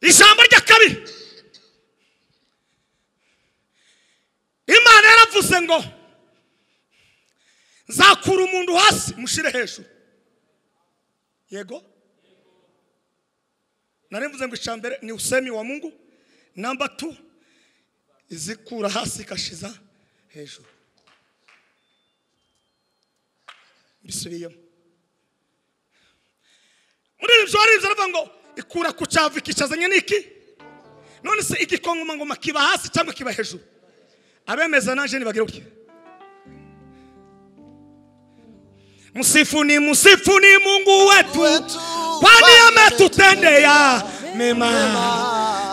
ijambo ry'akabi imana yaravuze ngo nzakura umuntu hasi mushire hejuru yego narimvuze ngo icambere ni usemi wa mungu namba tu izikura hasi ikashiza hejuru mbisubiyemo muri ibi byo aribyo aravuga ngo ikura ku cyavu ikicazanye n'iki none se igikongomangoma kiba hasi cyangwa kiba hejuru abemeza naje nibagire gutya Msifu ni msifu ni Mungu wetu, kwani ametutendea mema.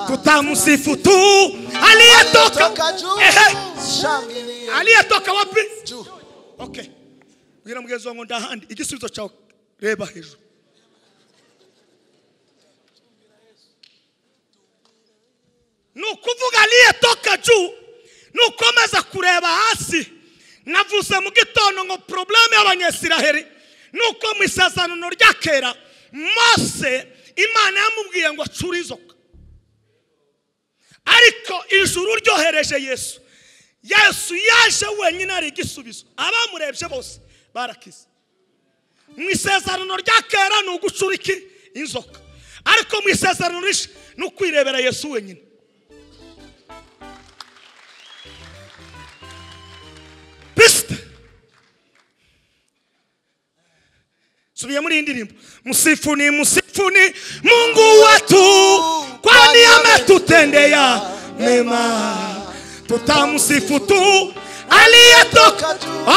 Tutamsifu tu aliyetoka ehe, aliyetoka wapi? Okay, ubwira mugenzi wangu ndahandi igisubizo cyawe, reba hejuru. ni ukuvuga aliyetoka juu ni ukomeza kureba hasi navuze mu gitondo ngo porobuleme y'abanyesiraheri ni uko mu isezerano rya kera mose imana yamubwiye ngo acure inzoka ariko ijuru ryohereje yesu yesu yaje wenyine ari igisubizo abamurebye bose barakize mu isezerano rya kera ni ugucura iki inzoka ariko mu isezerano rishya ni ukwirebera yesu wenyine bisita subiye muri iyi ndirimbo musifuni musifuni mungu wetu kwani ametutendea mema tutamsifu tu aliyetoka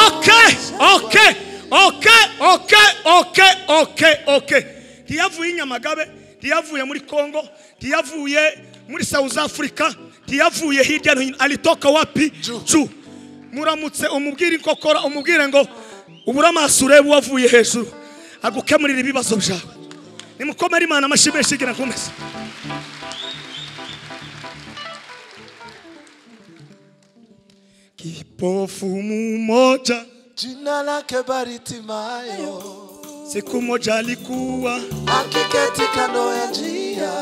okay okay okay okay okay okay okay ntiyavuye i nyamagabe ntiyavuye muri kongo ntiyavuye muri south africa ntiyavuye hirya no hino alitoka wapi juu muramutse umubwire inkokora umubwire ngo ubure amaso urebe uwavuye hejuru agukemurira ibibazo byawe nimukomere imana amashyi menshi igira ngo umeze kipofu mumoja Jina lake bariti mayo, siku moja alikuwa akiketi kando ya njia.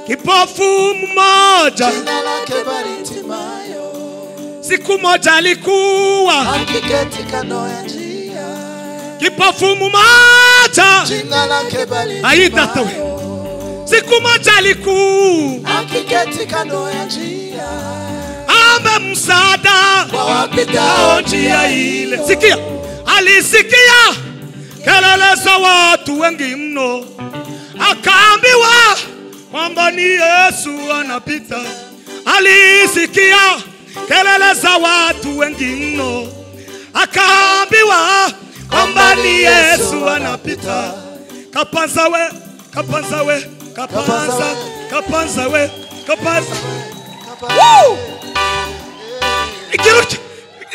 kipofu mmoja Jina lake bariti mayo, siku moja alikuwa akiketi kando ya njia. kipofu mmoja Jina lake bariti Ayi, tata we. mayo, siku moja alikuwa akiketi kando ya njia. ame msaada Kwa wapitao yao njia ile. Sikia, alisikia kelele za watu wengi mno, akaambiwa kwamba ni Yesu anapita. Alisikia kelele za watu wengi mno, akaambiwa kwamba ni Yesu anapita. Kapanza we, kapanza we, kapanza, kapanza we, kapanza. Woo! Igira utya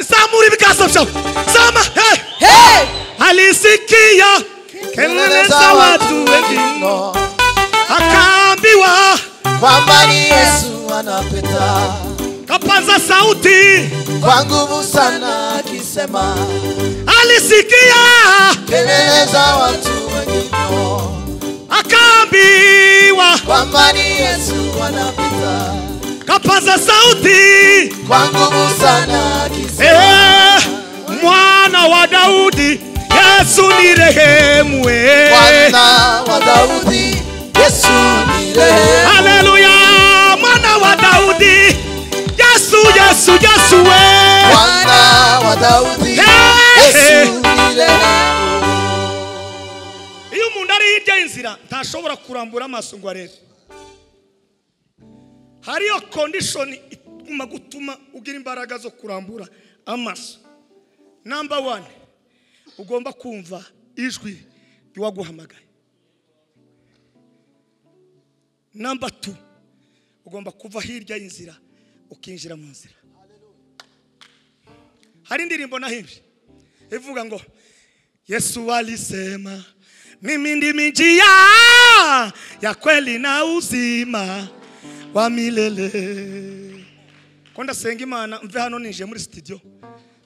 zamura ibiganza byawe zama hey! Hey! alisikia kelele za watu wengi mno, akaambiwa kwamba ni Yesu anapita kapaza sauti kwa nguvu sana, akisema alisikia kelele za watu wengi mno, akaambiwa kwamba ni Yesu anapita kapaza sauti kwa nguvu sana, akisema eh, mwana wa Daudi Yesu ni rehemu eh. Bwana wa Daudi, Yesu ni rehemu. Haleluya, mwana wa Daudi, Yesu, Yesu, Yesu we. Bwana wa Daudi, Hey! Yesu ni rehemu. Iyo umuntu ari hirya y'inzira ntashobora kurambura amaso ngo arebe. Hariyo condition iguma gutuma ugira imbaraga zo kurambura amaso. Number one, ugomba kumva ijwi ry'uwaguhamagaye. Number two, ugomba kuva hirya y'inzira ukinjira mu nzira. Hari indirimbo nahimbye ivuga ngo Yesu alisema mimi ndimi njia ya kweli na uzima wa milele. Ko ndasenga Imana mve hano ninjiye muri studio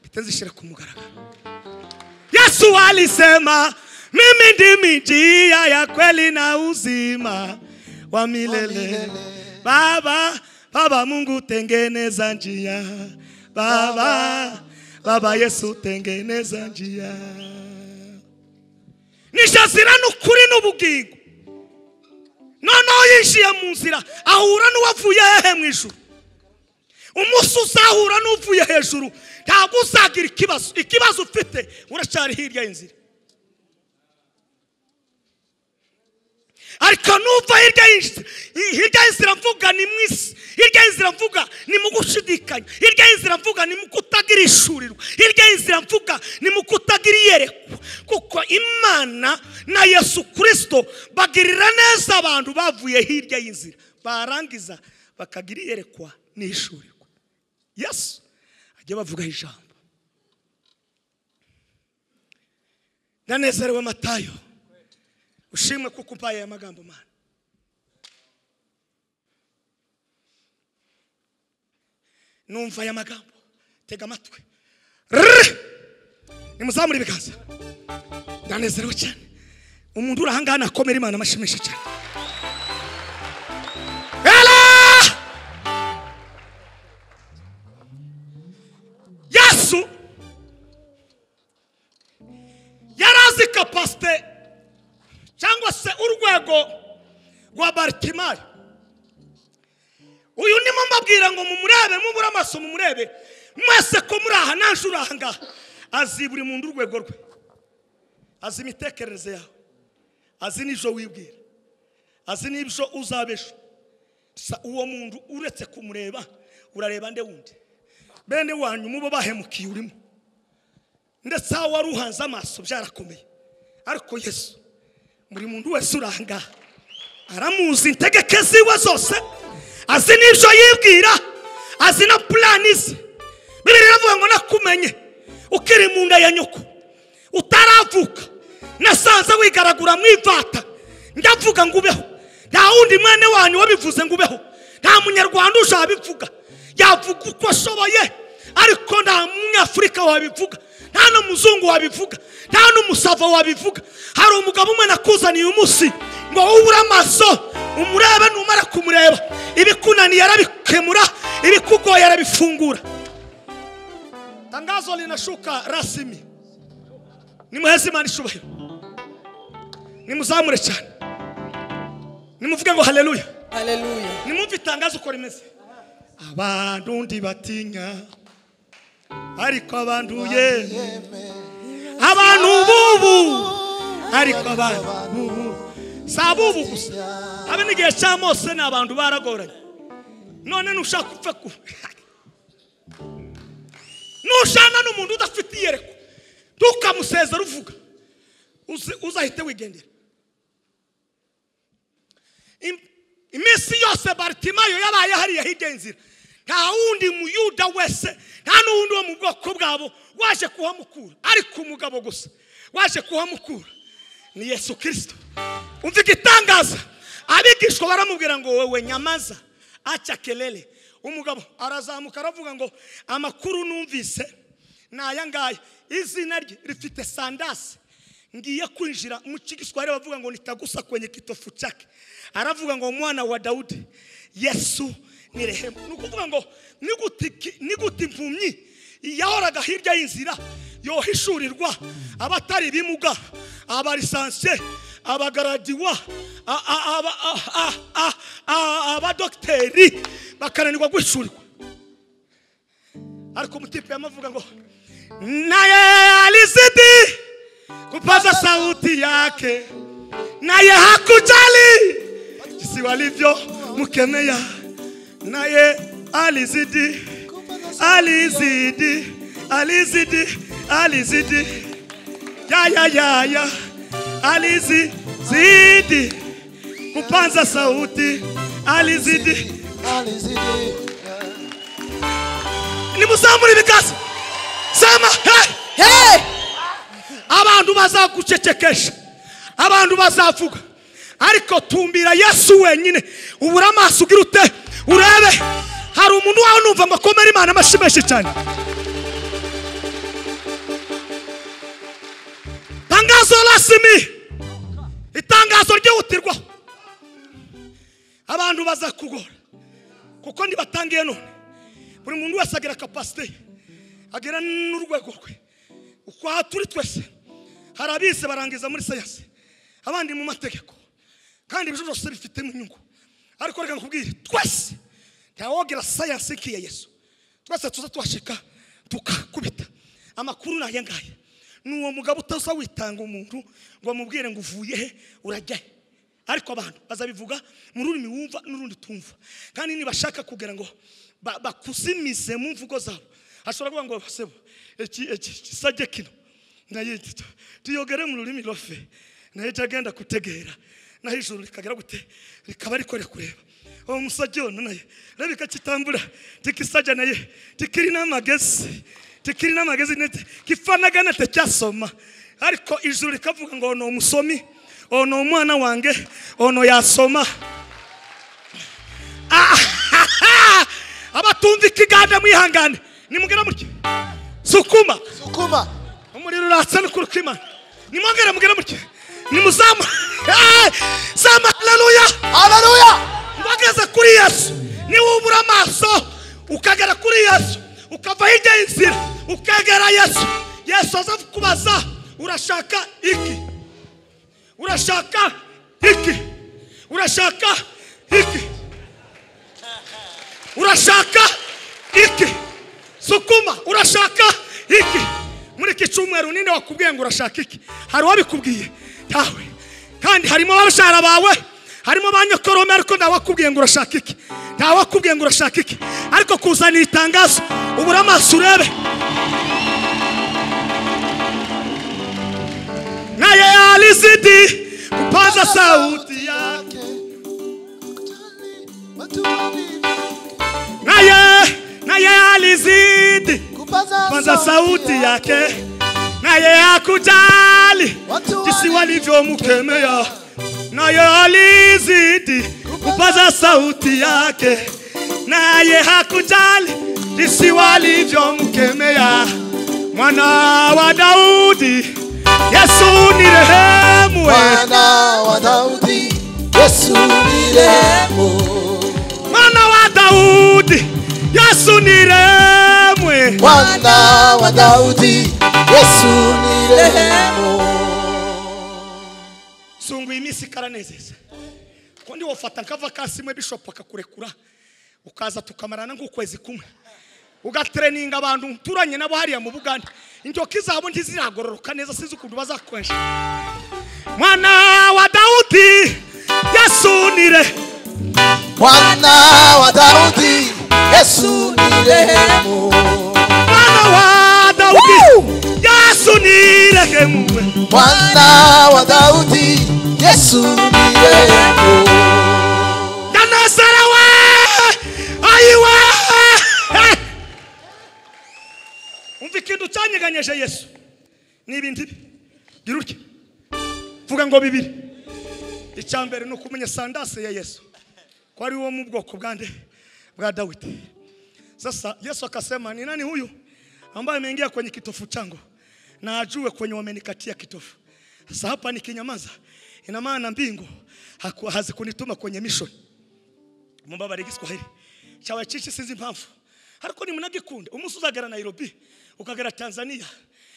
mpite nzishyira ku mugaragaro. Yesu alisema mimi ndimi njia ya kweli na uzima wa milele baba baba mungu tengeneza njia baba baba yesu tengeneza njia nishazira n'ukuri n'ubugingo noneho yishiye mu nzira ahura n'uwavuye hehe mu ijuru umunsi uzahura n'uvuye hejuru ntabwo uzagira ikibazo ikibazo ufite uracyari hirya y'inzira ariko nuva hirya y'inzira hirya y'inzira mvuga ni mu isi hirya y'inzira mvuga ni mu gushidikanya hirya y'inzira mvuga ni mu kutagira ishurirwa hirya y'inzira mvuga ni mu kutagira iyerekwa kuko imana na yesu kirisito bagirira neza abantu bavuye hirya y'inzira barangiza bakagira iyerekwa n'ishurirwa yesu ajya bavugaho ijambo ndanezerewe matayo ushimwe kuko umpaye aya magambo mana numva aya magambo tega amatwi Rrrr! nimuzamure ibiganza ndanezerewe cyane umuntu uri ahangaha nakomera imana amashimisha cyane Ela! yesu yari azi kapasite cyangwa se urwego rwa baritimari uyu ndimo mbabwira ngo mumurebe mubure amaso mumurebe mwese ko muri aha naje uri aha ngaha azi buri muntu urwego rwe azi imitekerereze yawe azi n'ibyo wibwira azi n'ibyo uzabesha Sa uwo muntu uretse kumureba urareba nde wundi bene wanyu mubo bahemukiye urimo ndetse aho wari uhanze amaso byarakomeye ariko yesu buri muntu wese uri aha ngaha aramuzi integeke ziwe zose azi n'ibyo yibwira azi na purani ze bibiri iravuga ngo nakumenye ukiri mu nda ya nyoko utaravuka nasanze wigaragura mu ivata ndavuga ngo ubeho nta wundi mwene wanyu wabivuze ngo ubeho nta munyarwanda uje wabivuga yavuga uko ashoboye ariko nta munyafurika wabivuga nta n'umuzungu wabivuga nta n'umusava wabivuga hari umugabo umwe nakuzaniye umunsi ngo ubure amaso umurebe numara kumureba ibikunaniye arabikemura ibikugoye arabifungura tangazo linashuka rasmi nimuheze imana ishubahiro nimuzamure cyane nimuvuge ngo haleluya Haleluya. nimumve itangazo uko rimeze abantu ndi batinya ariko abanduye abantu bubu ariko abantu bubu si abubu gusa abe n'igihe cya mose ni abantu baragoranye none nushaka upfe ku nushana n'umuntu udafite iyerekwa ntukamusezere uvuga uzi- uzahite wigendera Im- iminsi yose baritimayo yabaye hariya hirya y'inzira nta wundi muyuda wese nta n'uwundi wo mu bwoko bwabo waje kuhamukura ariko umugabo gusa waje kuhamukura ni yesu kirisito umva igitangaza abigishwa baramubwira ngo wowe nyamaza aca kelele umugabo arazamuka aravuga ngo amakuru numvise ni aya ngaya izina rye rifite sandasi ngiye kwinjira mu kigiswahili bavuga ngo nitagusa kwenye kitofu chake aravuga ngo mwana wa daudi yesu ni rehema ni ukuvuga ngo ni gute ki- ni gute impumyi yahoraga hirya y'inzira yohishurirwa abatari bimuga abarisanse abagaradiwa a- a- aba- a- a- a- a- abadogiteri bakananirwa guhishurirwa ariko umutipe yamavuga ngo naye alizidi kupaza sauti yake naye hakujali jinsi walivyomkemea naye alizidi alizidi alizidi alizidi yayayaya alizizidi kupanza sauti alizidi Alizidi. nimuzamure ibiganza sama hey! Hey! abantu bazagucecekesha abantu bazavuga ariko tumbira yesu wenyine ubure amaso ugira ute urebe hari umuntu wawe numva ngo akomere imana amashimeshi cyane tangazo rasimi itangazo ryihutirwaho abantu bazakugora kuko ntibatangiye none buri muntu wese agera kapasite ye agera n'urwego rwe uko aha turi twese hari abize barangiza muri siyansi abandi mu mategeko kandi ibyo byose bifitemo inyungu ariko reka nkubwire twese ntawogera siyansi nk'iya yesu twese tuza tuhashika tukakubita amakuru ni aya ngaya ni uwo mugabo utaza witanga umuntu ngo amubwire ngo uvuye he urajya he ariko abantu bazabivuga mu rurimi wumva n'urundi tumva kandi nibashaka kugira ngo ba- bakuzimize mu mvugo zabo hashobora kuvuga ngo sebo iki iki kisajye kino naye tuyogere mu rurimi rofe naye cyagenda kutegera naho ijuru rikagera gute rikaba ariko rikureba uwo musajya ono naye reba ikakitambura tikisajya naye tikiri n'amagezi tikiri n'amagezi nete kifanaga nate cyasoma ariko ijuru rikavuga ngo ono umusomi ono umwana wange ono yasoma Ah! abatumva ikiganda mwihangane nimugera mutyo sukuma sukuma umuriro uratsa no kurukwimana nimwongere mugere mutyo nimuzamu Eh! zama haleluya haleluya wageze kuri yesu niwubura amaso ukagera kuri yesu ukava hirya y'inzira ukegera yesu yesu aza kubaza urashaka iki urashaka iki urashaka iki urashaka iki sukuma urashaka iki muri iki cyumweru ninde wakubwiye ngo urashaka iki hari uwabikubwiye ntawe kandi harimo abashara bawe harimo ba nyokorome ariko ntawe wakubwiye ngo urashaka iki ntawe wakubwiye ngo urashaka iki ariko kuzanira itangazo ubura amaso urebe naye alizidi kupaza sauti ya naye naye alizidi kwanza sauti yake naye akujali Watu jinsi wali- walivyomkemea naye alizidi kupaza sauti yake naye hakujali jinsi walivyomkemea mwana wa daudi yesu ni rehemu we mwana wa daudi yesu ni rehemu mwana wa daudi yesu ni rehemu we mwana wa daudi yesu ni rehemu sunguye iminsi ikaranezeza kuko ndi wafata nk'avakasi imwe bishopu akakurekura ukaza tukamarana nk'ukwezi kumwe ugatereninga abantu uturanye nabo hariya mu bugande intoki zabo ntiziragororoka neza sinzi ukuntu bazakwesha mwana wa dawudi yasunire mwana wa daudi yesu ni rehemu mwana wa dawudi yasunire hemuwe mwana wa daudi yesu ni rehemu ndanazarewe ayiwe umva ikintu cyanyeganyeje yesu ni ibintu ibi gira utya vuga ngo bibiri icya mbere ni ukumenya sandase ya yesu ko ari wo mu bwoko bwande bwa dawidi sasa yesu akasema ni nani huyu ambaye ameingia kwenye kitofu changu na ajue kwenye wamenikatia kitofu sasa hapa nikinyamaza ina maana mbingu haku- hazikunituma kwenye mission mumbabarire igiswahili cyawe cici sinzi impamvu ariko nimunagikunda umunsi uzagera nairobi ukagera tanzania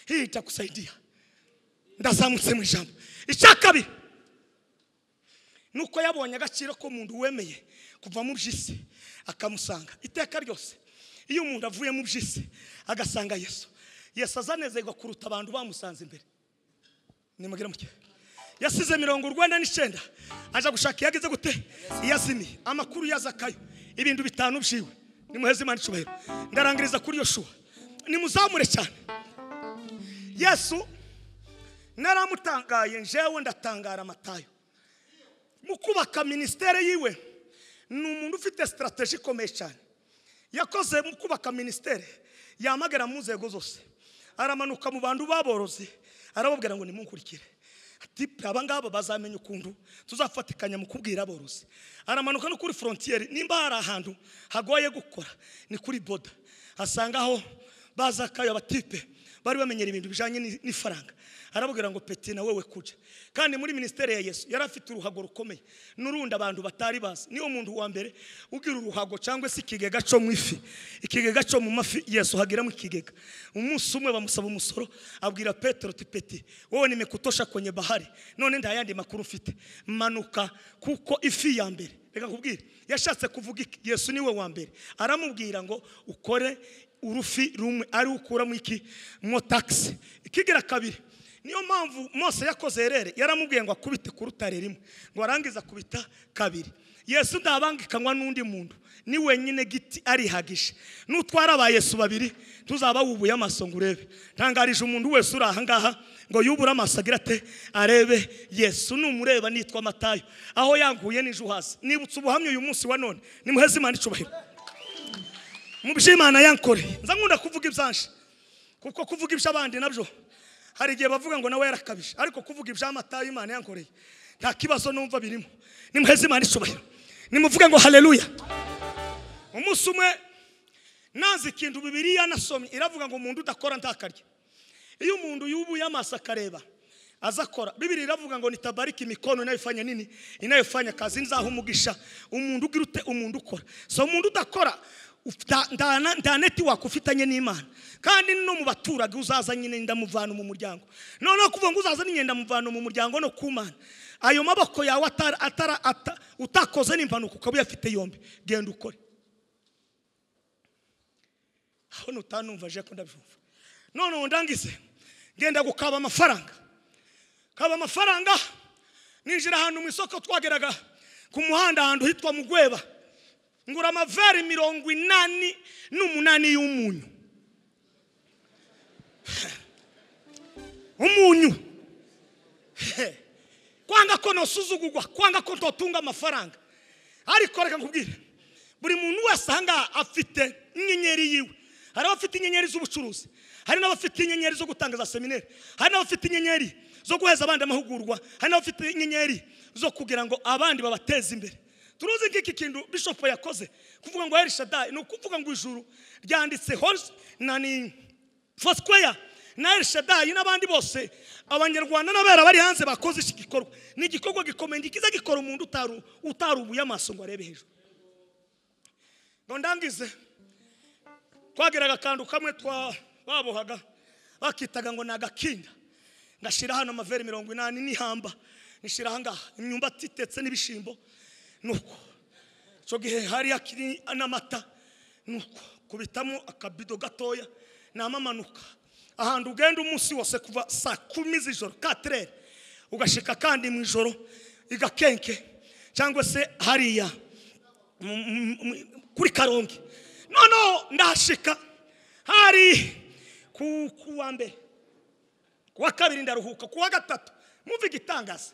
hii itakusaidia ndazamutse mu ijambo icya kabiri nuko yabonye agaciro k'umuntu wemeye kuva mu by'isi akamusanga iteka ryose iyo umuntu avuye mu by'isi agasanga yesu yesu azanezerwa kuruta abantu bamusanze imbere nimugire muke yasize mirongo urwenda n'icyenda aja gushaka iyo ageze gute iyo azimiye amakuru yazakayo ibintu bitanu byiwe nimuheze imana icyubahiro ndarangiriza kuri iyo shuwa nimuzamure cyane yesu naramutangaye njewe ndatangara amatayo mu kubaka minisiteri yiwe ni umuntu ufite sitarateji ikomeye cyane yakoze mu kubaka minisiteri yamagara mu nzego zose aramanuka mu bantu baborozi arababwira ngo nimunkurikire ati aba ngaba bazamenya ukuntu tuzafatikanya mu kubwira aborozi aramanuka no kuri forontiyeri nimba hari ahantu hagoye gukora ni kuri boda asangaho bazakayo abatipe bari bamenyera ibintu bijyanye n'i- n'ifaranga arababwira ngo peti na wewe kujya kandi muri minisiteri ya yesu yari afite uruhago rukomeye n'urundi abantu batari bazi niyo muntu wa mbere ugira uruhago cyangwa se ikigega cyo mu ifi ikigega cyo mu mafi yesu hagiramo ikigega umunsi umwe bamusaba umusoro abwira petero ti peti wowe nimekutosha kwenye bahari none nta yandi makuru ufite manuka kuko ifi ya mbere reka kubwira yashatse kuvuga iki yesu niwe wa mbere aramubwira ngo ukore urufi rumwe ari ukuramo iki mo tagisi ikigira kabiri niyo mpamvu mose yakoze herere yaramubwiye ngo akubite ku rutare rimwe ngo arangize akubita kabiri yesu ntabangikanywa n'undi muntu ni wenyine giti arihagije n'utwara ba yesu babiri tuzaba wubuye amaso ngo urebe ntangarije umuntu wese uri aha ngaha ngo yubure amaso agira ate arebe yesu numureba nitwa matayo aho yanguye n'ejo hasi nibutse ubuhamya uyu munsi wa none nimuheze imana icubahiro mu byo imana yankoreye nza nkunda kuvuga ibyanje kuko kuvuga iby'abandi nabyo hari igihe bavuga ngo nawe yarakabije ariko kuvuga iby'amatayo imana yankoreye nta kibazo numva birimo nimuheze imana icubahiro nimuvuge ngo haleluya umunsi umwe nazi ikintu bibiriya nasomye iravuga ngo umuntu udakora ntakarya iyo umuntu yubuye amaso akareba aza akora bibiri iravuga ngo nitabariki mikono inayofanya nini inayofanya kazi nzaha umugisha umuntu ugira ute umuntu ukora so umuntu udakora ufta- nta na- nta netiwaka ufitanye n'imana kandi no mu baturage uzaza nyine ndamuvana mu muryango noneho kuvuga ngo uzaza nyine ndamuvana mu muryango no ku mana ayo maboko yawe atara, atara, ata, utakoze n'impanuka ukaba uyafite yombi genda ukore aho nutanumva je ko ndabyumva none ubu ndangize ngenda gukaba amafaranga kaba amafaranga ninjira ahantu mu isoko twageraga ku muhanda ahantu hitwa mugweba ngura amaveri mirongo inani n'umunani y'umunyu umunyu He. kwanga ko nosuzugurwa kwanga ko ntotunga amafaranga ariko reka nkubwire buri muntu wese ahangaha afite inyenyeri yiwe hari abafite inyenyeri z'ubucuruzi hari n'abafite inyenyeri zo gutanga za seminari hari n'abafite inyenyeri zo guheza abandi amahugurwa hari n'abafite inyenyeri zo kugira ngo abandi babateze imbere turuzi nk'iki kintu bishopu yakoze kuvuga ngo herishadayi ni ukuvuga ngo ijuru ryanditse hose na ni fosquare na elshadai n'abandi bose abanyarwanda n'abera bari hanze bakoze iki gikorwa ni igikorwa gikomeye kiza gikora umuntu utaru- utarubuye amaso ngo arebe hejuru ngo ndangize twageraga akantu kamwe twa babohaga bakitaga ngo ni agakinda ngashyira hano amaveri mirongo inani n'ihamba nishyira ahangaha imyumbati itetse n'ibishyimbo ni uko icyo gihe hari akiri n'amata nuko kubitamo akabido gatoya namamanuka ahantu ugenda umunsi wose kuva saa kumi z'ijoro katerere ugashika kandi mu ijoro igakenke cyangwa se hariya mu- mu- mu- kuri karongi noneho ndahashika hari ku ku wa mbere ku wa kabiri ndaruhuka ku wa gatatu mwumve igitangaza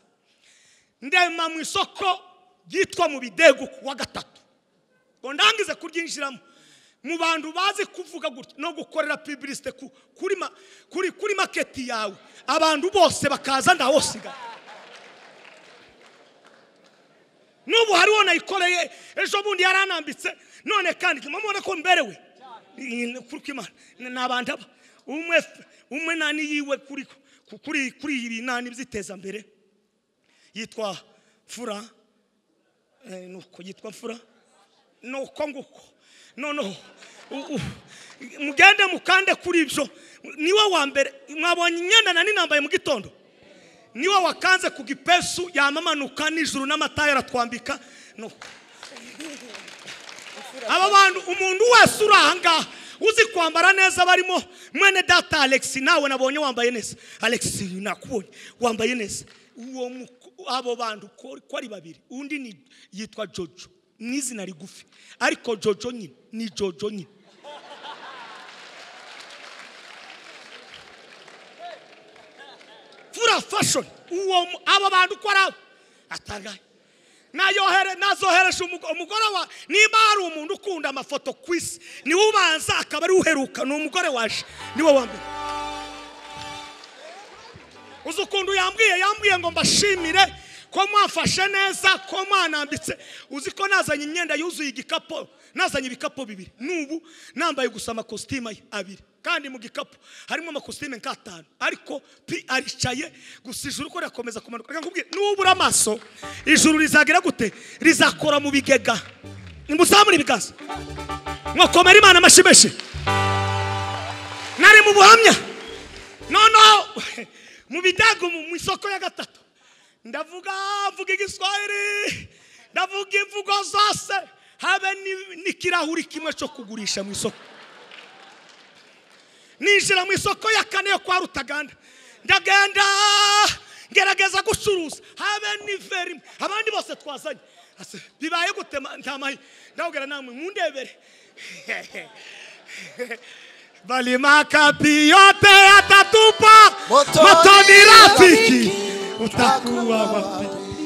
ndema mu isoko ryitwa mu bidego ku wa gatatu ngo ndangize kuryinjiramo mu bantu bazi kuvuga gutya no gukorera pibilisite ku- kuri ma- kuri kuri maketi yawe abantu bose bakaza ntawosigaye n'ubu hariho nayikoreye ejo bundi yaranambitse none kandi ntuma mubona ko mberewe kuko imana ni abantu aba umwe umwe nani yiwe kuri kuri kuri ibi nani by'itezambere yitwa fura eh, nuko yitwa fura nuko nguko noneho u- u- mugende mukande kuri ibyo niwe wa mbere mwabonye imyenda nani nambaye mu gitondo niwe wakanze ku gipesu yamamanuka nijuru n'amata yaratwambika nuko aba bantu umuntu wese uri aha ngaha uzi kwambara neza barimo mwene data alex nawe nabonye wambaye neza alex nakubonye wambaye neza uwo muko- abo bantu ko ko ari babiri undi ni yitwa jojo ni izina rigufi ariko jojo nyine ni jojo nyine fura fashoni uwo mu- abo bantu uko ari abo atangaye nayohere nazohereje umugo- umugore wa niba hari umuntu ukunda amafoto ku isi niwe ubanza akaba ari uheruka ni umugore waje niwe wa mbere uzi ukuntu yambwiye yambwiye ngo mbashimire ko mwafashe neza ko mwanambitse uzi ko nazanye imyenda yuzuye igikapu nazanye ibikapu bibiri n'ubu nambaye gusa amakositimu abiri kandi mu gikapu harimo amakositime nk'atanu ariko pi aricaye gusa ijuru ko rirakomeza kumanuka reka nkubwire nubura amaso ijuru rizagira gute rizakora mu bigega nimuzamure ibiganza mwakomera imana amashyi menshi nari mu buhamya noneho mu bidago mu isoko ya gatatu ndavuga mvuga igiswahili ndavuga imvugo zose habe ni- n'ikirahuri kimwe cyo kugurisha mu isoko ninjira mu isoko ya kane yo kwa rutaganda ndagenda ngerageza gucuruza habe n'iveri imwe. abandi bose twazanye Ase, bibaye gutema nta mahi ndawubwira namwe mundebere balima kapiyote atatupa Moto moto ni ni rafiki rafiki, utakuwa wapi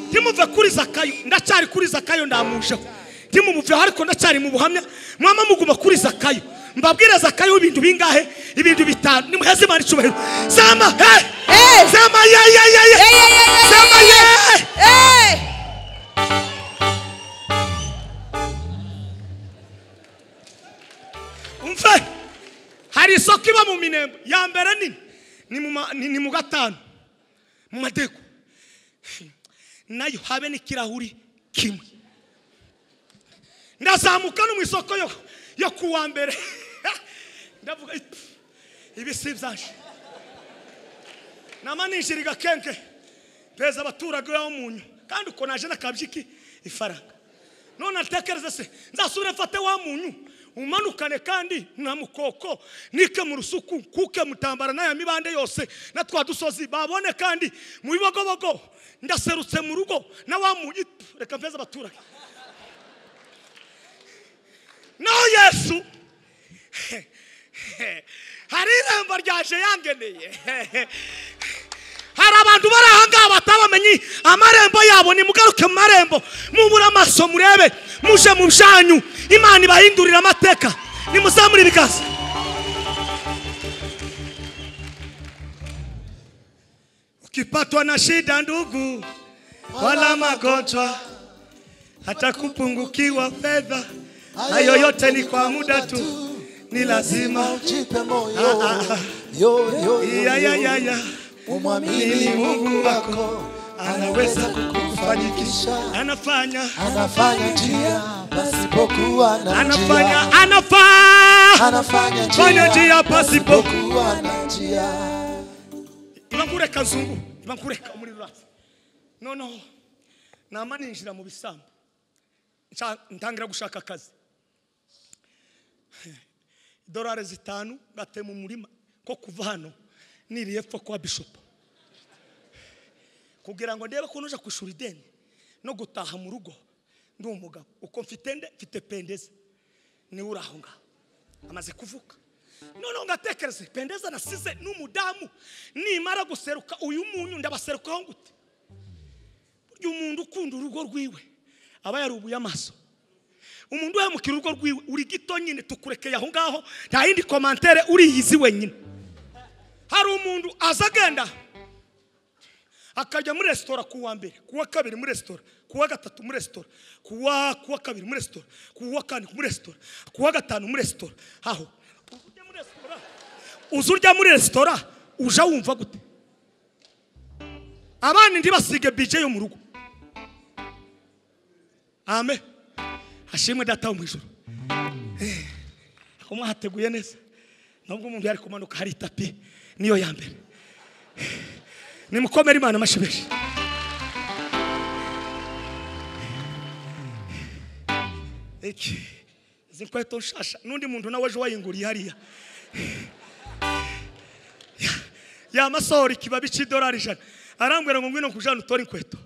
ntimuve kuri zakayo ndacyari kuri zakayo ndamusheho ntimumuveho ariko ndacyari mu buhamya mwama muguma kuri zakayo mbabwire zakayo ibintu bingahe ibintu bitanu nimuheze imana icyubahiro zama he Eh. zama ye ye ye ye zama ye umve hari isoko iba mu minembo ya mbere nini ni mu ma- ni- ni mu gatanu mu madego nayo habe n'ikirahuri kimwe ndazamuka no mu isoko yo yo ku wa mbere ndavuga iti, ibi si ibyaje nama ninjiriga kenke mpeza abaturage bo munyu kandi uko naje n'akabyiki ifaranga none atekereze se nzasubire mfate wa munyu umanukane kandi na mukoko nike mu rusuku kuke mutambara n'aya mibande yose na twa dusozi babone kandi mu bibogobogo ndaserutse mu rugo na wa munyu Pfu, reka mpeze abaturage naho yesu hari irembo ryaje yangeneye hari abantu bari aha ngaha batabamenye amarembo yabo nimugaruke mu marembo mubure amaso murebe muje mu byanyu imana ibahindurira amateka nimuzamure ibiganza ukipatwa na shida ndugu wala magonjwa hata kupungukiwa fedha hayo yote ni kwa muda tu ni lazima Jipe moyo Ah, ah, ah. yo yo ya, ya, ya, ya. umwamini Ili Mungu wako anaweza kukufanikisha anafanya anafanya njia pasipokuwa na njia anafanya anafanya anafanya fanya njia njia pasipo kuwa na njia ibankureka nzungu ibankureka muri rasi noneho nama ninjira mu bisambu nca- ntangira gushaka akazi idolari zitanu ngatema umurima ko kuva hano niriye epfo kwa bishopu kugira ngo ndebe ko nuja kwishura ideni no gutaha mu rugo ndi umugabo uko mfite nde mfite pendeze niwe uri aho ngaho amaze kuvuka noneho ngatekereze pendeze nasize n'umudamu nimara guseruka uyu munyu ndabaserukaho gute burya umuntu ukunda urugo rwiwe aba yarubuye amaso umuntu uhemukira urugo rwiwe uri gito nyine tukurekeye aho ngaho nta yindi komantere uriyizi wenyine hari umuntu aza agenda akajya muri resitora ku wa mbere ku wa kabiri muri resitora ku wa gatatu muri resitora ku wa ku wa kabiri muri resitora ku wa kane muri resitora ku wa gatanu muri resitora aho ujya muri resitora uza urya muri resitora uja wumva gute abana ndi basige bije yo mu rugo amen hashimwe data wo mu ijoro Eh, aho mwahateguye neza nubwo umuntu yari kumanuka hari itapi niyo ya mbere nimukomere imana amashyi menshi iki izi nkweto nshasha n'undi muntu nawe ejo wayinguriye hariya yamasohora ikibabi cy'idolari ijana arambwira ngo ngwino kujana utore inkweto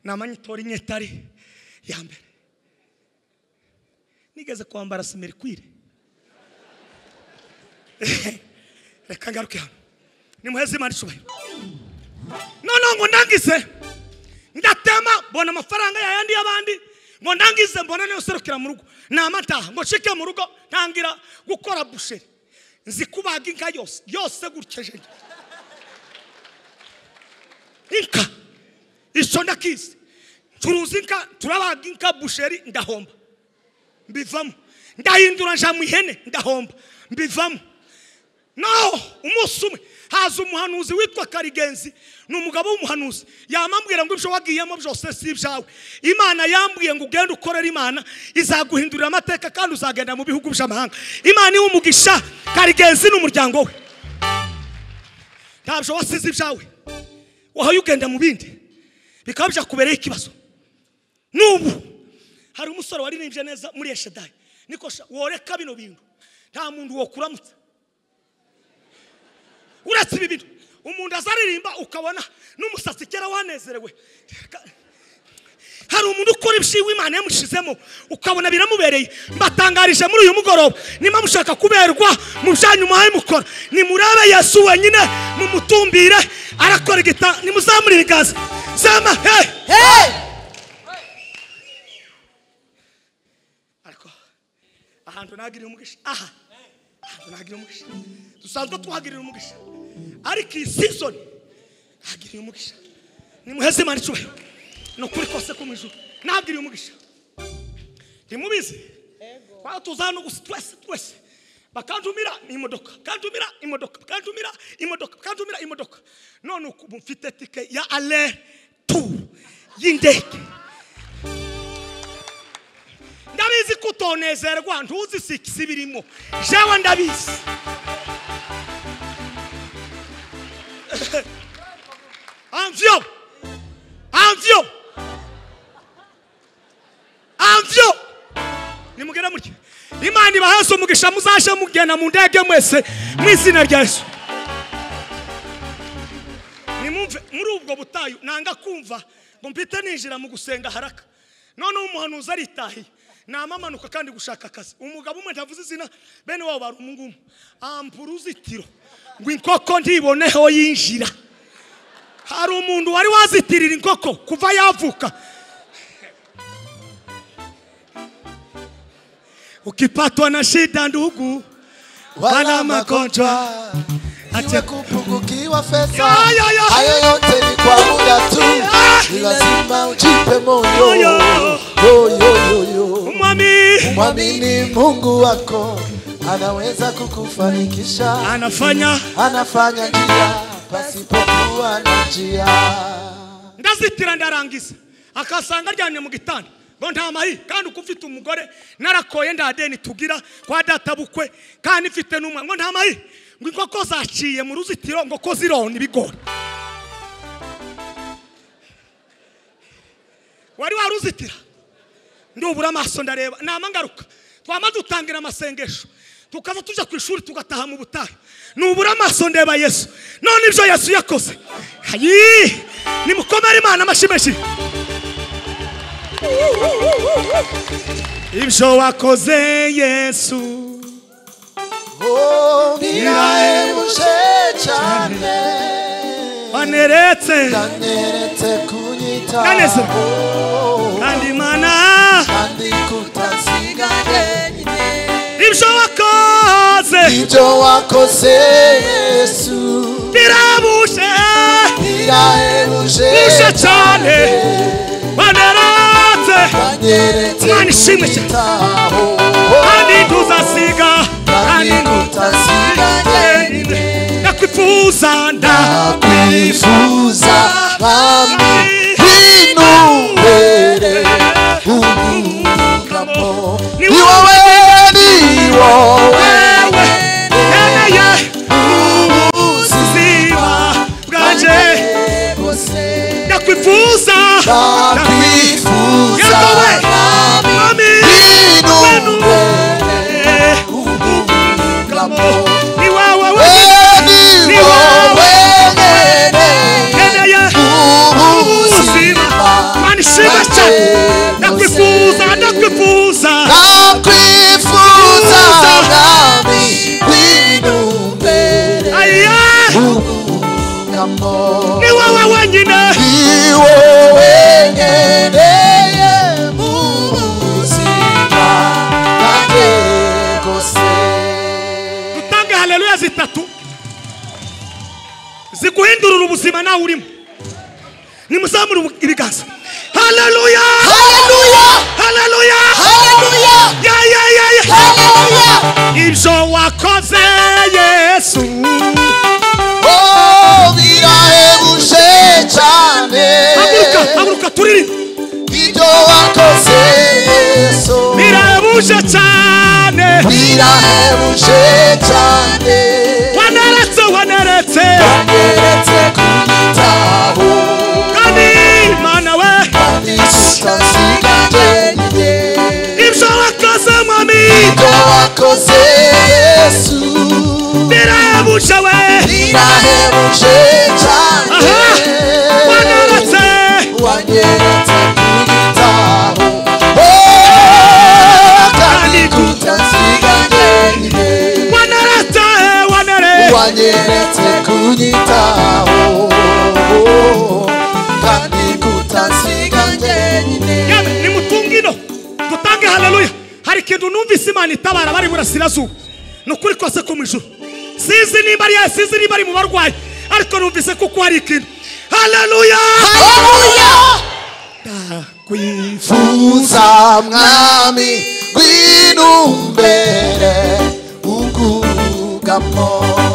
namanye utore inyetari ya mbere nigeze kwambara simirikwire reka ngaruke hano nimuheze imana icyubahiro noneho ngo ndangize ndatema mbona amafaranga yayandi y'abandi ngo ndangize mbona niyo userukira mu rugo namataha ngo nshike mu rugo ntangira gukora busheri nzi kubaga inka yose yose gutyeje inka icyo ndakizi turuzi inka turabaga inka busheri ndahomba mbivamo ndahindura nja mu ihene ndahomba mbivamo naho umunsi umwe haza umuhanuzi witwa karigenzi ni umugabo w'umuhanuzi yamambwira ngo ibyo wagiyemo byose si ibyawe imana yambwiye ngo ugende ukorere imana izaguhindurira amateka kandi uzagenda mu bihugu by'amahanga imana iwe umugisha karigenzi n'umuryango we ntabyo wasize ibyawe wahaye ugenda mu bindi bikaba byakubereye ikibazo n'ubu hari umusore waririmbye neza muri eshedari niko sha- woreka bino bintu nta muntu wokuramutsa uretse ibi bintu umuntu azaririmba ukabona n'umusatsi kera wanezerewe Ka- hari umuntu ukora ibishyimbo imana yamushizemo ukabona biramubereye mbatangarije muri uyu mugoroba niba mushaka kuberwa mu byanyu muhaye mukora nimurebe yesu wenyine mumutumbire arakora igita nimuzamurire igazi zama hey! ariko ahantu nagirira umugisha aha ahantu nagirira umugisha dusanzwe tuhagirira umugisha ariko iyi season hagirira umugisha nimuheze imana icyubahiro ni ukuri kose ko mu ijuru nahagiriye umugisha ntimubizi twaba tuza hano gusa twese twese bakanjumira imodoka bakanjumira imodoka bakanjumira imodoka bakanjumira imodoka none uku mfite tike ya ale tu y'indege ndabizi ko utonezerwa ntuzi sikisi birimo jewe ndabizi anvyo anvyo anvyo nimugera mutya imana ibahese umugisha muzashe mugenda mu ndege mwese mu izina rya yesu nimumve muri ubwo butayu nanga kumva ngo mpite ninjira mu gusenga haraka noneho umuhanuzi aritahiye namamanuka kandi gushaka akazi umugabo umwe ntavuze izina bene wabo bari umungumu ampa uruzitiro ngo inkoko ntiboneho yinjira hari umuntu wari wazitirira inkoko kuva yavuka ukipatwa na shida ndugu wala magonjwa iwe kupungukiwa pesa Ya, ya, ya. hayo yote ni kwa muda tu Ya. ni lazima ujipe moyo Moyo. Yo, yo, yo, yo. umwami mwamini mungu wako anaweza kukufanikisha anafanya anafanya njia pasipokuwa na njia ndazitira ndarangiza akasanga aryamye mu gitanda ngo nta mahi kandi uko ufite umugore narakoye nda deni tugira kwa data bukwe kandi mfite n'umwana ngo nta mahi ngo inkoko zaciye mu ruzitiro ngo ko zirona ibigori wari waruzitira ndubura amaso ndareba nama ngaruka twama dutangira amasengesho tukaza tujya ku ishuri tugataha mu butayu nubura amaso ndeba yesu none ibyo yesu yakoze hayi nimukomere imana amashyi menshi ibyo wakoze yesu Oh, nirahemuje cyane waneretse kanyeretse kunyita Kaneze. Oh, kandi imana kandi kutasiga wenyine ibyo wakoze ibyo wakoze yesu birabuje birahebuje bije cyane waneretse kanyeretse Imana ishimwe cyane. kunyitaho kandi tuzasiga kandi kutasiga wenyine ndakwifuza nda nakwifuza bami binubere unyungamo ni wowe ni wowe wewe yemeye ubuzima bwanjye ndakwifuza nakwifuza yewe bami mwami binubere wewe unyungamo ni wowe we ni wowe nyene yemeye ubuzima Imana ishimwe cyane ndakwifuza ndakwifuza aya ni wowe wenyine utange haleluya zitatu ziguhindurira ubuzima nawe urimo nimuzamure ubu- ibiganza haleluya haleluya ya ya ya ya ibyo wakoze yesu yesu oh birahebuje cyane haguruka haguruka turirimbe ibyo wakoze yesu birabuje cyane birahebuje cyane waneretse waneretse wageretse ku gitabo kandi mana we kandi tutazigajenge ibyo wakoze mwami ibyo wakoze yesu birabuje we birahebuje cyane aha waneretse wageretse ku gitabo Oh, kandi tutazigajenge waneretse waneretse wanyeretse kunyitaho kandi kutasiga njyenyine yewe nimutunge ino dutange haleluya hari ikintu numvise imana itabara bari burasirazuba ni ukuri kose ko mu ijuru sinzi nimba ari yayo sinzi nimba ari mu barwayi ariko numvise kuko hari ikintu haleluya Ndakwif- fuza mwami rw'inumbere ugugamo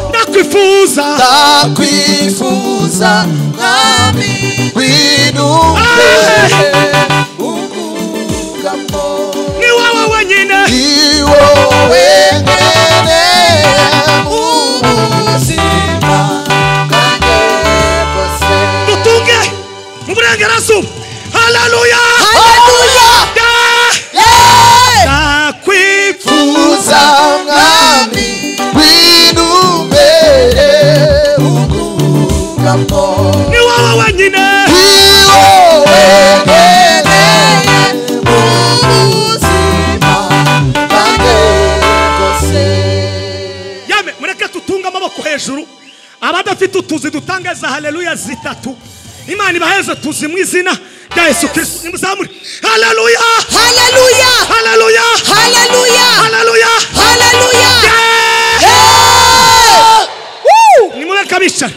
ndakwifuza ndakwifuza mwami rw'inumbere ugugamo ni wowe wenyine iwo wenyine ubuzima bwanjye bwose dutunge mu burengerazuba haleluya haleluya Da- yeee ndakwifuza fuza mwami winumbere ugugamo ni wowe wenyine iwo wenyine ubuzima bwanjye bwose yame mureke tutunge amaboko hejuru abadafite utuzi dutange za haleluya zitatu imana ibaheze tuzi mu izina rya yesu kirisito nimuzamure haleluya Haleluya! haleluya Haleluya! haleluya Haleluya! Yeah! Yeah! nimureke bicara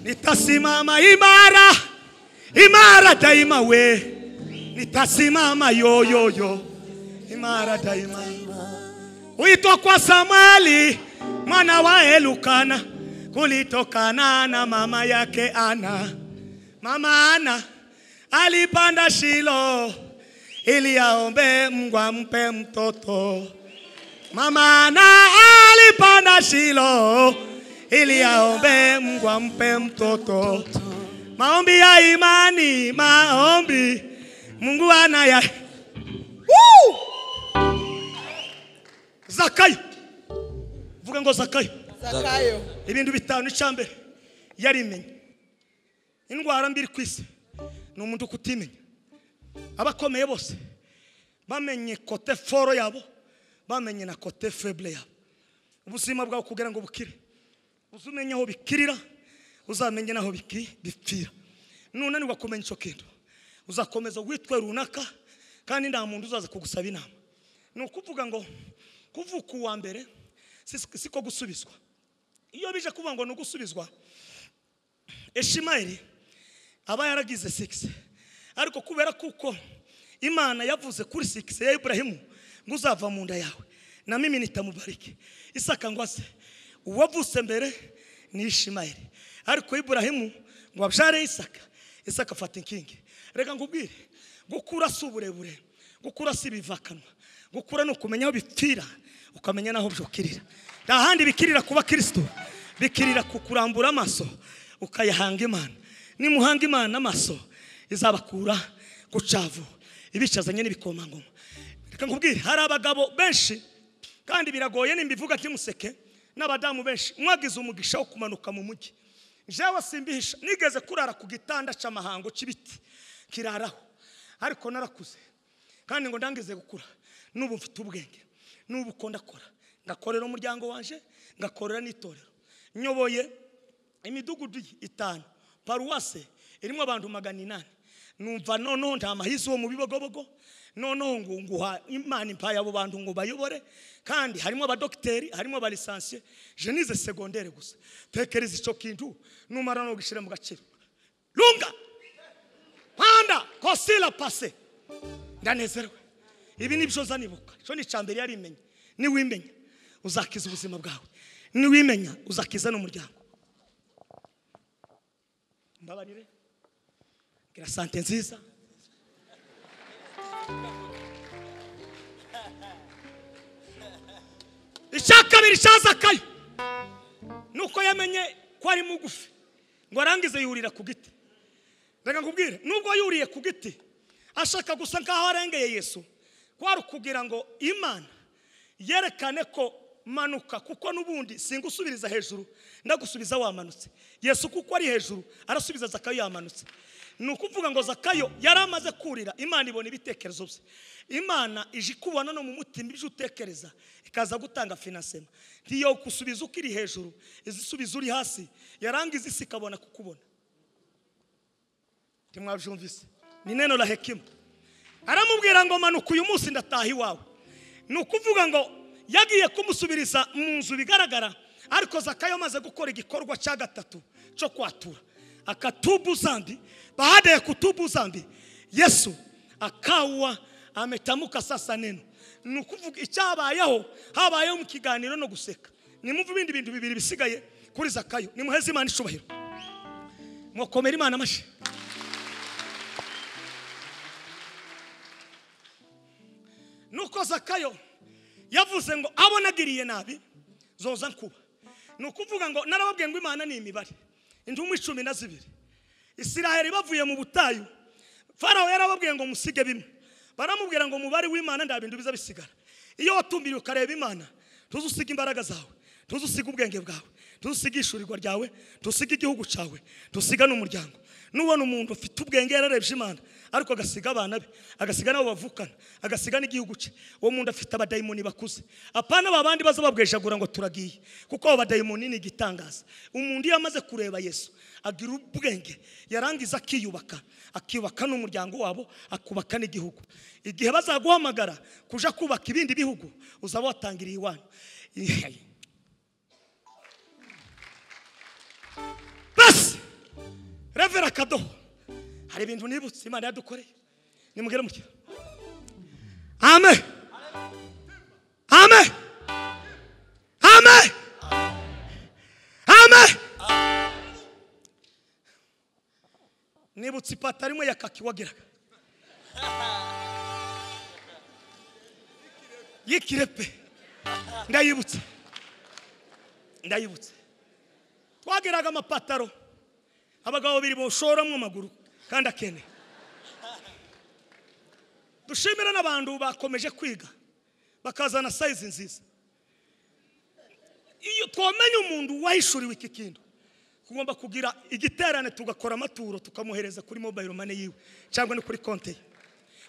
nitasimama imara imara daima we nitasimama yoyoyo imara daima huitwa kwa samali mwana wa elukana kulitokana na mama yake ana mama ana alipanda shilo ili aombe mungu ampe mtoto Mama na alipanda Shilo ili aombe Mungu ampe mtoto. Maombi ya imani, maombi Mungu anaya. Woo! Zakayo. Vuga ngo Zakayo. zakayo Ibintu bitanu icyambere yarimenye. Indwara mbi iri ku isi ni umuntu kutimenya. Abakomeye bose bamenye kote foro yabo, bamenye na kote feble yabo. Ubuzima bwabo kugira ngo bukire. Uzamenye aho bikirira, uzamenye n'aho biki- bipfira. Nunanirwa kumenya icyo kintu, uzakomeza witwe runaka kandi nta muntu uzaza kugusaba inama. Ni ukuvuga ngo kuvuka uwa mbere si- siko gusubizwa iyo bije kuvuga ngo ni ugusubizwa eshimayeli aba yaragize sigisi ariko kubera kuko imana yavuze kuri sigisi ya iburahimu ngo uzava mu nda yawe na mimi nitamubarike isaka ngo ase uwavutse mbere ni ishimayeli ariko iburahimu ngo abyare isaka isaka afata inkingi reka nkubwire gukura si uburebure gukura si ibivakanwa gukura ni ukumenya aho bipfira ukamenya n'aho byukirira nta handi bikirira kuba kirisito bikirira ku kurambura amaso ukayahanga imana nimuhanga imana amaso izabakura ku cyavu ibicazanye n'ibikomangoma reka nkubwire hari abagabo benshi kandi biragoye nimbivuga ntimuseke n'abadamu benshi mwagize umugisha wo kumanuka mu mujyi jewe simbihisha nigeze kurara ku gitanda cy'amahango cy'ibiti kiraraho ariko narakuze kandi ngo ndangize gukura n'ubu mfite ubwenge n'ubu uko ndakora ngakorera umuryango wanje ngakorera n'itorero nyoboye imidugudu itanu paruwase irimo abantu magana inani numva noneho nta mahisi wo mu bibogobogo noneho ngo nguha imana impaye abo bantu ngo bayobore kandi harimo abadogiteri harimo abalisansiye jenize segondere gusa tekereza icyo kintu numara no gushyira mu gaciro lunga panda kosila pase ndanezerewe ibi ni byo zanibuka icyo ni icya mbere yari imenye niwimenya uzakiza ubuzima bwawe niwimenya uzakiza n'umuryango mbabarire gira sante nziza icya kabiri cyazakaye ni uko yamenye ko ari mugufi ngo arangize yurira ku giti reka nkubwire nubwo yuriye ku giti ashaka gusa nk'aho arengeye yesu kwari ukugira ngo imana yerekane ko manuka kuko n'ubundi singusubiriza hejuru ndagusubiza wamanutse yesu kuko ari hejuru arasubiza zakayo yamanutse ni ukuvuga ngo zakayo yari amaze kurira imana ibona ibitekerezo bye imana ije ikubona no mu mutima ije utekereza ikaza gutanga finansema ntiyo gusubiza uko iri hejuru izisubiza uri hasi yarangiza isi ikabona kukubona ntimwabyumvise ni neno la hekima aramubwira ngo manuka uyu munsi ndataha iwawe ni ukuvuga ngo yagiye kumusubiriza mu nzu bigaragara ariko zakayo amaze gukora igikorwa cya gatatu cyo kwatura akatubu zambi baadaye kutubu zambi yesu akawa ametamuka sasa neno ni ukuvuga icyabayeho habayeho mu kiganiro no guseka nimumve ibindi bintu bibiri bisigaye kuri zakayo nimuheze imana icubahiro mwakomera imana amashyi nuko zakayo yavuze ngo abo nagiriye nabi zoza nkuba ni ukuvuga ngo narababwiye ngo imana ni imibare indumu icumi na zibiri isiraheli bavuye mu butayu farawo yarababwiye ngo musige bimwe baramubwira ngo umubare w'imana nta bintu biza bisigara iyo watumbiriye ukareba imana ntuzusiga imbaraga zawe ntuzusiga ubwenge bwawe ntuzusiga ishurirwa ryawe ntuzusiga igihugu cyawe ntuzusiga n'umuryango nubona umuntu ufite ubwenge yararebye imana ariko agasiga abana be agasiga n'abo bavukana agasiga n'igihugu cye uwo muntu afite abadayimoni bakuze apana ba bandi baza babwejagura ngo turagiye kuko abo badayimoni ni igitangaza umuntu iyo amaze kureba yesu agira ubwenge yarangiza akiyubaka akiyubaka n'umuryango wabo akubaka n'igihugu igihe bazaguhamagara kuja kubaka ibindi bihugu uzaba watangiriye iwanyu basi revera akadoho hari ibintu nibutse imana yadukoreye nimubwire mutya ame ame ame ame nibutse ipataro imwe ya kaki wagiraga y'ikirepe ndayibutse ndayibutse twagiraga amapataro abagabo babiri boshoramo amaguru kandi akene dushimira n'abantu bakomeje kwiga bakazana sayizi nziza iyo twamenye umuntu wahishuriwe iki kintu tugomba kugira igiterane tugakora amaturo tukamuhereza kuri mobayiro mane yiwe cyangwa no kuri konti ye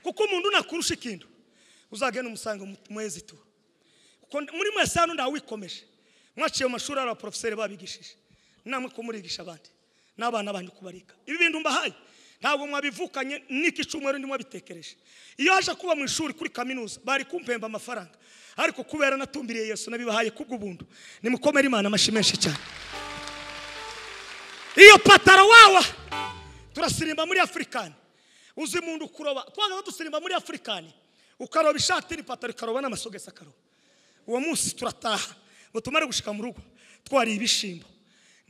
kuko umuntu nakurusha ikintu uzagenda umusange muheze ituro kuko muri mwese hano ntawe wikomeje mwaciye mu mashuri hari abaporofeseri babigishije namwe kumurigisha abandi n'abana banyu kubarika ibi bintu mbahaye ntabwo mwabivukanye n'iki cyumweru ndimo bitekereje iyo haje kuba mu ishuri kuri kaminuza bari kumpemba amafaranga ariko kubera natumbiriye yesu nabibahaye kubw'ubuntu nimukomere imana amashyi menshi cyane iyo patara wawa turasirimba muri afurikani uzi umuntu kuroba twanga dusirimba muri afurikani ukaroba ishati n'ipataro ikaroba n'amasogesi akaroba uwo munsi turataha ngo tumare gushika mu rugo twariye ibishimbo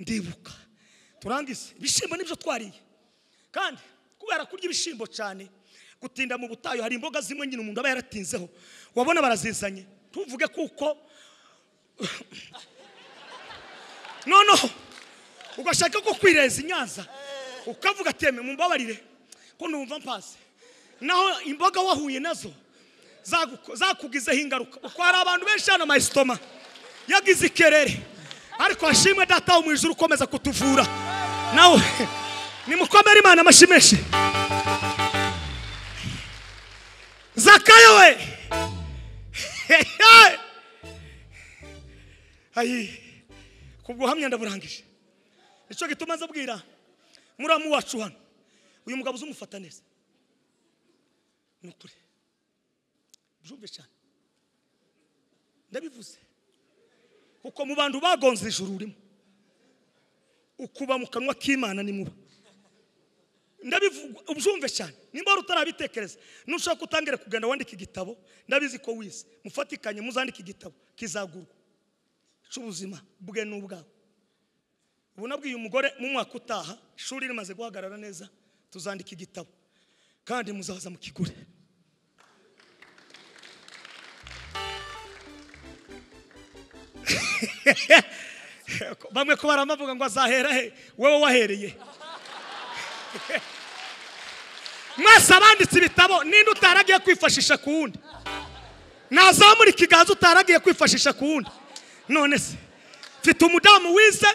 ndibuka turangize ibishyimbo nibyo twariye kandi kubera kurya ibishyimbo cyane gutinda mu butayu hari imboga zimwe nyine umuntu aba yaratinzeho wabona barazizanye ntuvuge kuko noneho ugashaka ko kwireza inyanza ukavuga ateme mumbabarire ko numva mpaze naho imboga wahuye nazo zagu- zakugizeho ingaruka uko hari abantu benshi hano amayisitoma yagize ikerere ariko hashimwe data wo mu ijuru ukomeza kutuvura nawe nimukomere imana amashyi menshi zakayo we ayi kubwo uhamya ndaburangije nicyo gituma nza abwira muramu wacu hano uyu mugabo uzumufata neza ni ukuri byumve cyane ndabivuze kuko mu bantu bagonze ijuru urimo ukuba mu kanwa k'imana nimuba ndabivuga ubyumve cyane nimba wari utarabitekereza nushaka kutangire kugenda wandika igitabo ndabizi ko wize mufatikanye muzandike igitabo kizagurwa cy'ubuzima bwe n'ubwawe ubu nabwiye umugore mu mwaka utaha ishuri rimaze guhagarara neza tuzandika igitabo kandi muzaza mukigure bamwe ko baramavuga ngo azahera he wowe wahereye mwese abanditse ibitabo ninde utaragiye kwifashisha ku wundi ntazamura ikiganza utaragiye kwifashisha ku wundi none se mfite umudamu wize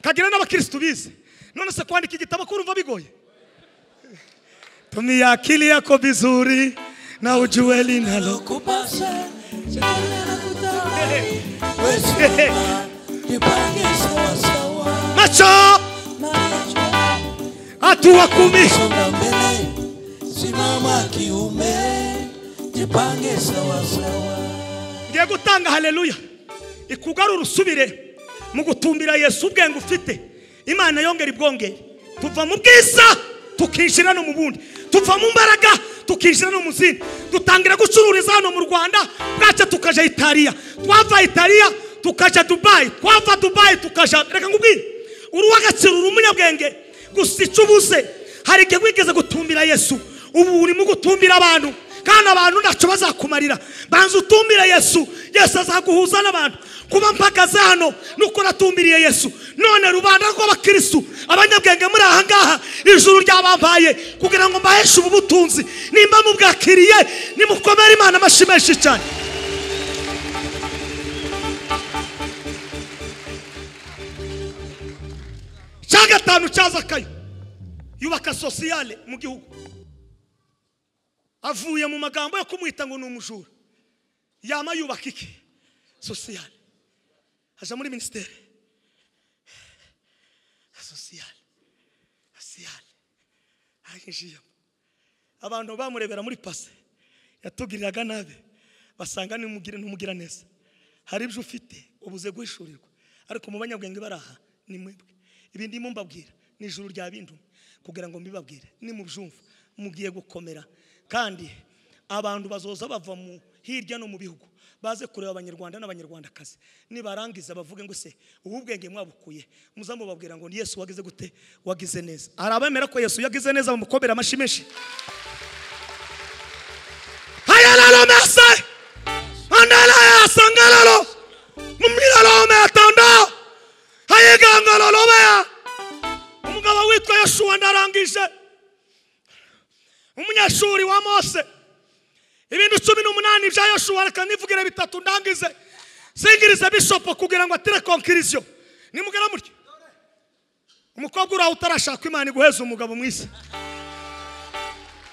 kagira n'abakirisitu bize none se kwandika igitabo kurumva bigoye tumia akili yako vizuri na ujue linalo Kupasha Chale na Hey. kutamani Wewe Jipange sawa sawa macho Macho hatua kumi Songa mbele Simama kiume Jipange sawa sawa ngiye gutanga haleluya ikugarura usubire mu gutumbira yesu ubwenge ufite imana yongera ibwongere tuva mu bwiza tukinjira no mu bundi tuva mu mbaraga tukinjira no mu zindi dutangira gucururiza hano mu rwanda bwaca tukaja italiya twava italiya tukaja dubayi twava dubayi tukaja reka ngubwire uruwagaciro uri umunyabwenge gusa icyo ubuze hari igihe wigeze gutumbira yesu ubu urimo gutumbira abantu kandi abantu ntacyo bazakumarira banza utumbire yesu yesu azaguhuza n'abantu kuba mpagaze hano nuko natumbiriye yesu none rubanda rw'abakirisitu abanyabwenge muri aha ngaha ijuru ryabambaye kugira ngo mbaheshe ubu butunzi nimba mubwakiriye nimukomere imana amashyi menshi cyane cya gatanu cya zakayo yubaka sosiyale mu gihugu avuye mu magambo yo kumwita ngo ni umujura yama yubaka iki sosiyale aja muri minisiteri sosiyale sosiyale ayinjiyemo abantu bamurebera muri pase yatugiriraga nabi basanga nimugire ntumugira neza hari ibyo ufite ubuze guhishurirwa ariko mu banyabwenge bari aha ni mwebwe ibi ndimo mbabwira ni ijuru rya bindumwe kugira ngo mbibabwire nimubyumva mugiye gukomera kandi abantu bazoza bava mu hirya no mu bihugu baze kureba abanyarwanda n'abanyarwandakazi nibarangiza bavuge ngo se ubu ubwenge mwabukuye muzamubabwira ngo ni yesu wagize gute wagize neza hari abemera ko yesu yagize neza bamukomera amashyi menshi hayalalomese andalayasangalalo mumwilalome atanda hayigangalolobeya umugabo witwa yoshuwa ndarangije umunyeshuri wa mose ibintu cumi n'umunani bya yoshuwa reka nivugire bitatu ndangize singirize bishopo kugira ngo atire konkiriziyo nimugera mutyo umukobwa uraho utarashaka imana iguheza umugabo mwiza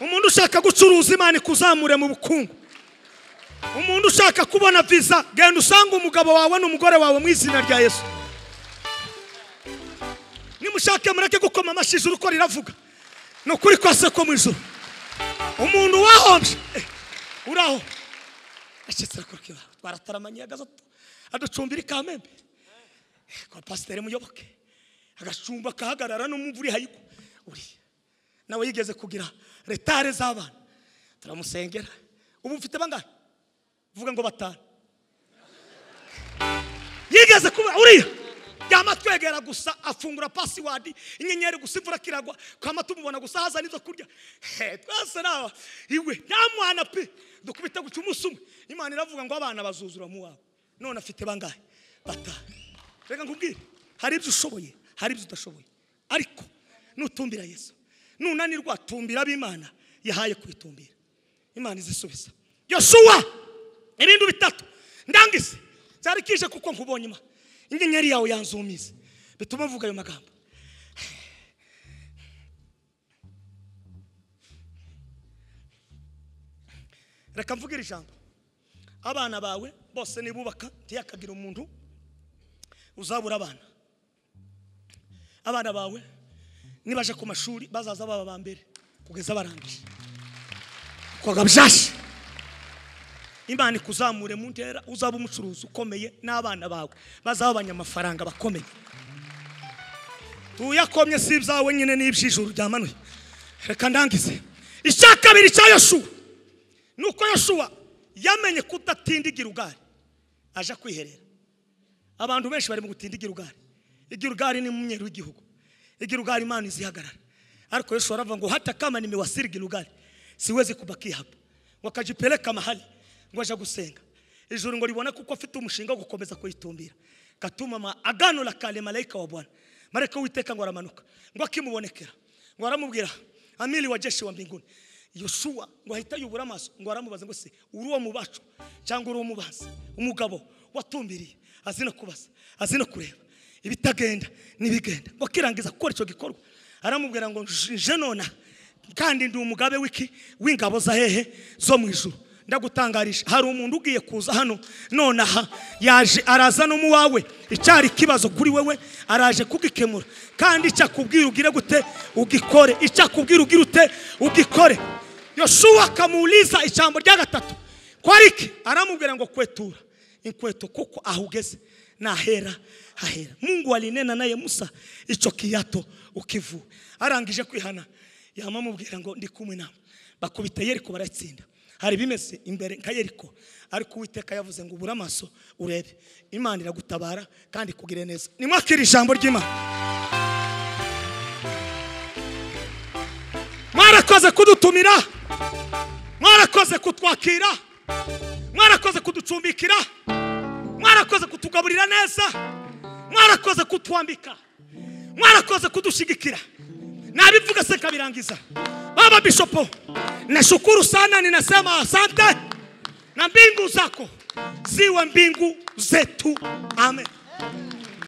umuntu ushaka gucuruza imana ikuzamure mu bukungu umuntu ushaka kubona viza genda usange umugabo wawe n'umugore wawe mu izina rya yesu nimushake mureke gukoma amashyi ijuru uko riravuga ni ukuri kose ko mu ijuru umuntu wahombye eh, uraho acitse arakora kibaho twarataramanye agaza aducumbira ikamembe kwa pasiteri muyoboke agacumba akahagarara n'umumvura ihayigwa uriya nawe yigeze kugira retare z'abana turamusengera ubu mfite bangahe vuga ngo batanu yigeze kuba uriya yama twegera gusa afungura pasiwadi inyenyeri gusa imvura kiragwa twama tumubona gusa hazana ibyo kurya He, twese naba iwe yamwana pe dukubita guca umunsi umwe imana iravuga ngo abana bazuzura mu wawe none afite bangahe batanu reka nkubwire hari ibyo ushoboye hari ibyo udashoboye ariko nutumbira yesu nunanirwa tumbira ab'imana yahaye kwitumbira imana izisubiza yoshuwa ibintu bitatu ndangize byari kije kuko nkubonye ima inyenyeri yawe yanzumize bituma mvuga ayo magambo reka mvuge iri jambo abana bawe bose nibubaka ntiyakagira umuntu uzabura abana abana bawe nibaje ku mashuri bazaza baba ba mbere kugeza barangije kwaga byashe imana ikuzamure mu ntera uzaba umucuruzi ukomeye n'abana bawe bazaba abanyamafaranga bakomeye tuyakomye si ibyawe nyine n'iby'ijuru byamanuye reka ndangize icya kabiri cya yoshuwa ni uko yoshuwa yamenye kudatindigira igare aje kwiherera abantu benshi bari mu gutinda igirugari igirugari ni umweru w'igihugu igirugari imana izihagarara ariko yesu aravuga ngo hata kama nimewasiri girugari siwezi kubakia hapa wakajipeleka mahali ngo aje gusenga ijuru ngo libone kuko afite umushinga wo gukomeza kuyitumbira katuma ma agano la kale malaika wa bwana malaika witeka ngo aramanuka ngo akimubonekera ngo aramubwira amili wa jeshi wa mbinguni yosuwa ngo ahita yubura amaso ngo aramubaza ngo se uri uwo mu bacu cyangwa uri uwo mu bazi umugabo watumbiriye azi no kubaza azi no kureba ibitagenda n'ibigenda ngo akirangiza gukora icyo gikorwa aramubwira ngo nje nona kandi ndi umugabe w'iki w'ingabo za hehe zo mu ijuru ndagutangarisha hari umuntu ugiye kuza hano nonaha yaje araza no mu wawe icyari ikibazo kuri wewe araje kugikemura kandi icyo akubwira ugire gute ugikore icyo akubwira ugire ute ugikore yoshuwa akamuliza ijambo rya gatatu ko ari iki aramubwira ngo kwetura inkweto kuko aho ugeze nahera hahera mungu alinena naye musa icyo kiyato ukivura arangije kwihana yama amubwira ngo ndi kumwe nawe bakubita yeriko baratsinda hari bimeze imbere nka yeriko ariko uwiteka yavuze ngo ubure amaso urebe imana iragutabara kandi ikugire neza nimwakire ijambo ry'imana mwarakoze kudutumira mwarakoze kutwakira mwarakoze kuducumbikira mwarakoze kutugaburira neza mwarakoze kutwambika mwarakoze kudushyigikira nabivuga se kabirangiza baba bishopo nashukuru sana ninasema asante na mbingu zako ziwe mbingu zetu amen